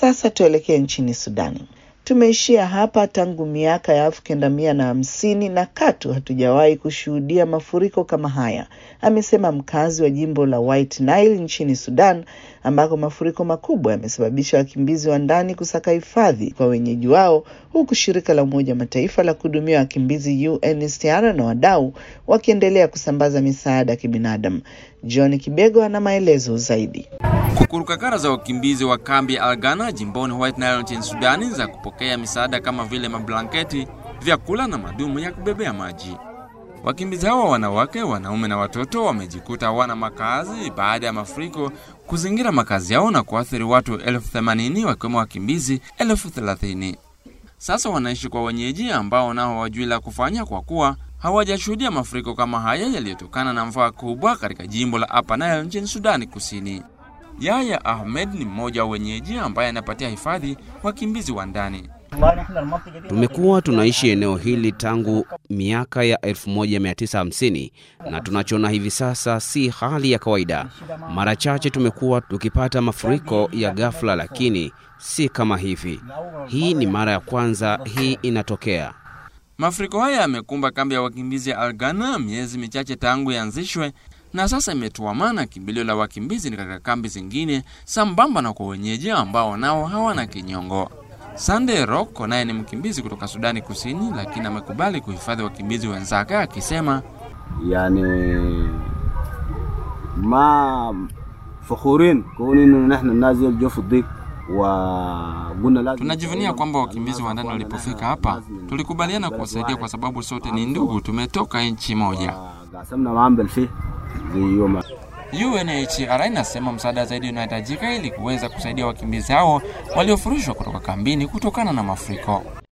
Sasa tuelekee nchini Sudani. Tumeishia hapa tangu miaka ya elfu kenda mia na hamsini na katu hatujawahi kushuhudia mafuriko kama haya, amesema mkazi wa jimbo la White Nile nchini Sudan, ambako mafuriko makubwa yamesababisha wakimbizi wa ndani kusaka hifadhi kwa wenyeji wao, huku shirika la Umoja wa Mataifa la kuhudumia wakimbizi UNHCR na wadau wakiendelea kusambaza misaada ya kibinadamu. John Kibego ana maelezo zaidi. Kukurukakara za wakimbizi wa kambi ya Algana jimboni White Nile nchini Sudani za kupokea misaada kama vile mablanketi, vyakula na madumu ya kubebea maji. Wakimbizi hawa wanawake, wanaume na watoto wamejikuta hawana makazi baada ya mafuriko kuzingira makazi yao na kuathiri watu elfu themanini wakiwemo wakimbizi elfu thelathini. Sasa wanaishi kwa wenyeji ambao nao hawajui la kufanya kwa kuwa hawajashuhudia mafuriko kama haya yaliyotokana na mvua kubwa katika jimbo la Upper Nile nchini Sudani Kusini. Yaya Ahmed ni mmoja wa wenyeji ambaye anapatia hifadhi wakimbizi wa ndani. Tumekuwa tunaishi eneo hili tangu miaka ya 1950 na tunachoona hivi sasa si hali ya kawaida. Mara chache tumekuwa tukipata mafuriko ya ghafla, lakini si kama hivi. Hii ni mara ya kwanza hii inatokea. Mafuriko haya yamekumba kambi ya wakimbizi ya Algana miezi michache tangu yaanzishwe na sasa imetuamana kimbilio la wakimbizi ni katika kambi zingine, sambamba na kwa wenyeji ambao nao hawana kinyongo. Sande Roko naye ni mkimbizi kutoka Sudani Kusini, lakini amekubali kuhifadhi wakimbizi wenzake akisema, yani ma fakhurin kuni nahna nazil jofu dik wa tunajivunia kwamba wakimbizi wa ndani walipofika hapa tulikubaliana kuwasaidia kwa sababu sote ni ndugu, tumetoka nchi moja. UNHCR inasema msaada zaidi unahitajika ili kuweza kusaidia wakimbizi hao waliofurushwa kutoka kambini kutokana na mafuriko.